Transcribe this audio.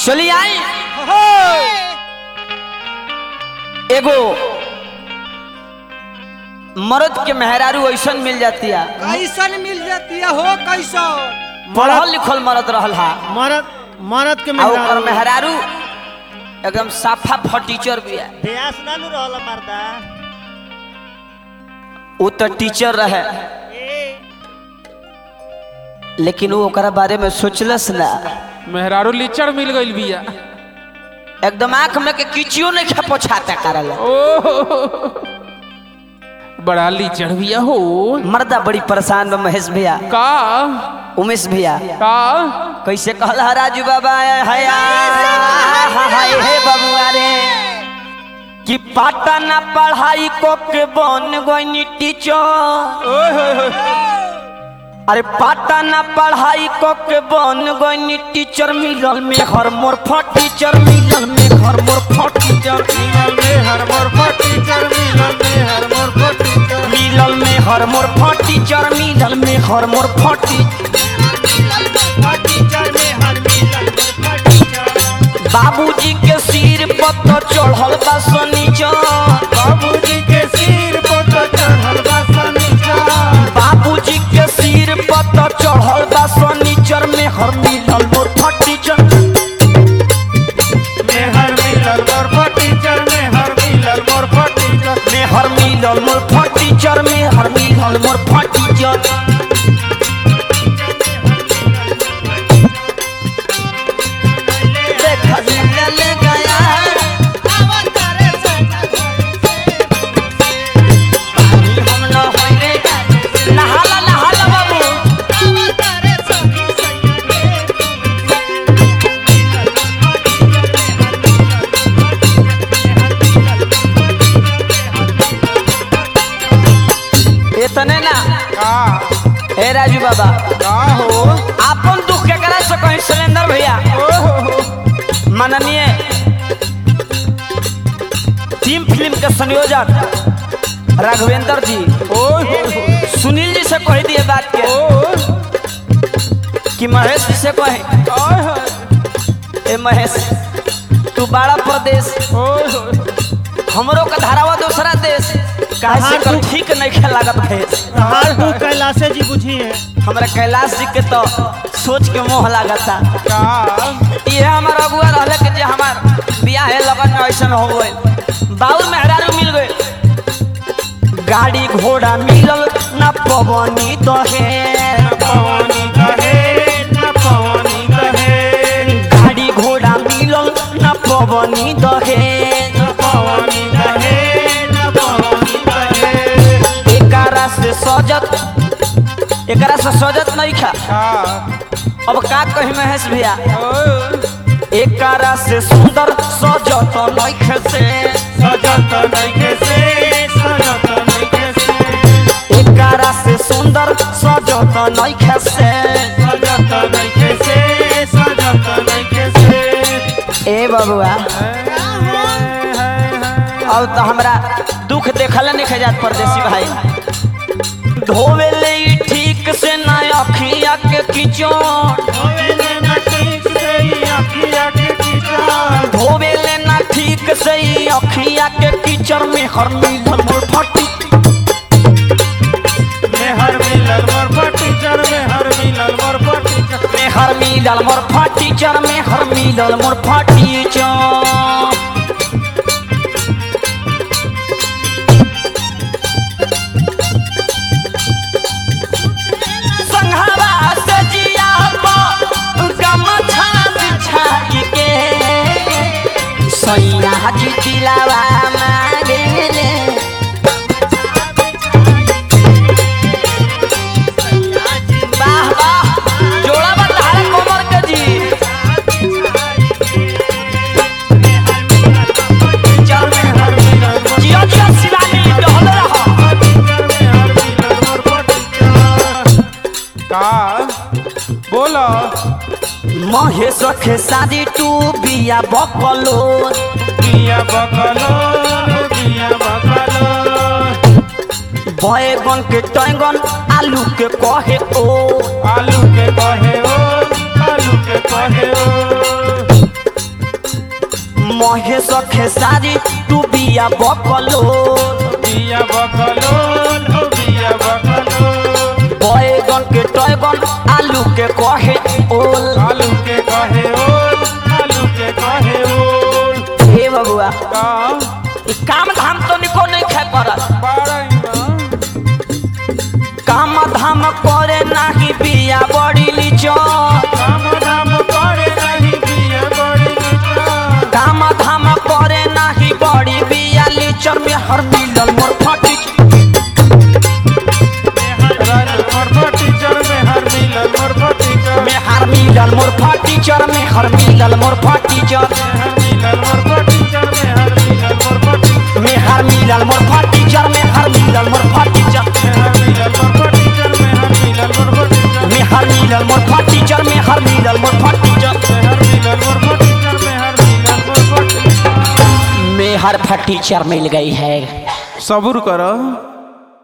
चली आई एगो मर्द के मेहरारू ऐसन मिल जाती है कैसन मिल जाती है हो कैसन पढ़ल लिखल मर्द रहल हा मरद मरद के आ ओकर मेहरारू मेहरारू एकदम साफा फटीचर भी है ब्यास ना नु रहल मर्दा वो तो टीचर रहे लेकिन वो ओकरा बारे में सोचलस ना मेहरारू लिचड़ मिल गइल बिया एकदम आंख में के किचियो नहीं खा पोछाता करल ओ बड़ा लिचड़ बिया हो मर्दा बड़ी परेशान बा महेश भैया का उमेश भैया का कैसे कहल हा राजू बाबा हया हाय हे बबुआ रे कि पाटा ना पढ़ाई को के बन गई टीचर ओए होए होए अरे पाटा ना पढ़ाई को के बन गई टीचर मिलल में हर मोर फट टीचर मिलल में हर मोर फट टीचर मिलल में हर मोर पर टीचर मिलल में हर मोर पर टीचर मिलल में हर मोर फट टीचर मिलल में हर मोर फट टीचर में हर मिलल पर टीचर बाबूजी के सिर पर तो चढ़ल बा सनीचर बाबूजी के सिर पर तो चढ़ल बा सनीचर बाबूजी के सिर पर तो चढ़ल बा सनीचर में हर मिलल मोर फट टीचर में हर मिलल मोर पर टीचर में हर मिलल मोर पर टीचर में हर मिलल मोर फट टीचर में हर मिलल मोर फट टीचर देखा मिलल गया पानी हम न होई रे नहाला नहाला बाबू इतने ना का हे राजू बाबा का हो आपन दुख केकरा से कहीं सिलेंडर भैया ओ हो हो माननीय टीम फिल्म के संयोजक राघवेंद्र जी ओए होए होए सुनील जी से कह दिए बात के ओ कि महेश जी से कहे ओए होए ए महेश तू बड़ा प्रदेश ओए होए हमरो का धारावा दूसरा देश काहे से कर ठीक नहीं खेल लागत भेस हाल तू कैलाशे जी बुझी है हमरा कैलाश जी के तो सोच के मोह लागता का ये हमार अगुआ रहले के जे हमार बियाह है लगन में ऐसन हो गए बाउर मेहरारू मिल गए गाड़ी घोड़ा मिलल ना पवनी दहे पवनी कहे न पवनी कहे गाड़ी घोड़ा मिलल ना पवनी दहे न पवनी कहे न पवनी कहे एकरा से सजत एकरा से सजत नहीं खा का अब का कही महेश भैया ओए एकरा से सुंदर सजत नहीं से सजत नइखे से सजत नइखे से एकरा से सुंदर सजत नहीं से सजत नइखे से सजत नइखे से ए बबुआ अब तो हमरा दुख देखल नहीं खजात परदेसी भाई धोवे ले ई ठीक से ना अखिया के किचो होवेले न ठीक से ही अखिया के कीचड़ धोवे ले ना ठीक से ई अखिया के कीचड़ में हर मिलल मोर फटी में हर मिलल मोर पर टीचर में हर मिलल मोर पर टीचर में हर मिलल मोर फटी चर में हर मिलल मोर फटी चर संघवा से जिया पर गमछा बिछाई के सैया जी दिलावा मांगेले वाह वाह जोड़ा बता कोमर के जी चल में हर जिया जिया शिवानी डहल रहा का बोलो महेश के शादी टू बिया बकलो बिया बकलो बिया बकलो बैगन के टैंगन आलू के कहे ओ आलू के कहे ओ आलू के कहे ओ महे सखे सारी तू बिया बकलो बिया बकलोल हो बिया बकलोल बैगन के टैगन आलू के कहे ओल आलू के कहे ओल आलू के कहे ओल हे बबुआ का ई काम धाम तो निको नहीं खाए पड़त बारह काम धाम करे नाही बिया बड़ी लीचन काम धाम करे नहीं बिया बड़ी नीचा काम धाम करे नाही बड़ी बिया लीचन में हर मिलल मोर फटी मेहर मोर टीचर मेहर मिलल मोर टीचर में हर मिलल मोर फटी चर में हर मिलल मोर फटी चर मेहर मिलल मोर टीचर मेहर मिलल मोर टीचर में हर मिलल मोर फटी चर में हर मिलल मोर फटी चर मेहर मिलल मोर टीचर मेहर मिलल मोर टीचर में हर मिलल मोर फटी चर में हर मिलल मोर फटी चर मेहर मिलल मोर टीचर मेहर मिलल मोर टीचर में हर फटी चर मिल गई है सबूर करो